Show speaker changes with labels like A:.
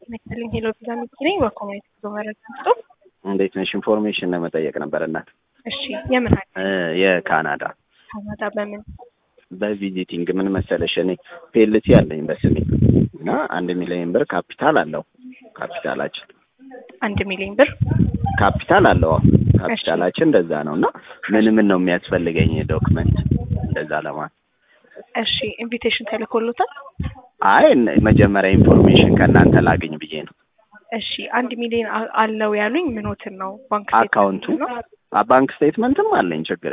A: መሰለኝ ሄሎ ቪዛ የሚገኝ በኮሚኒቲ ጉዞ መረጃ ስጡ።
B: እንዴት ነሽ? ኢንፎርሜሽን ለመጠየቅ ነበር እናት።
A: እሺ የምን ሀገር?
B: እ የካናዳ
A: ካናዳ በምን?
B: በቪዚቲንግ ምን መሰለሽ እኔ ፔልቲ አለኝ በስሜ እና አንድ ሚሊዮን ብር ካፒታል አለው ካፒታላችን
A: አንድ ሚሊዮን ብር
B: ካፒታል አለው አዎ። ካፒታላችን እንደዛ ነው እና ምን ምን ነው የሚያስፈልገኝ ዶክመንት እንደዛ ለማለት
A: እሺ ኢንቪቴሽን ተልኮሎታል?
B: አይ እነ- መጀመሪያ ኢንፎርሜሽን ከእናንተ ላግኝ ብዬ ነው
A: እሺ አንድ ሚሊዮን አ- አለው ያሉኝ ምኖትን ነው? ባንክ
B: አካውንቱ
A: ስቴትመንት ነው?
B: አ- ባንክ ስቴትመንትም አለኝ ችግር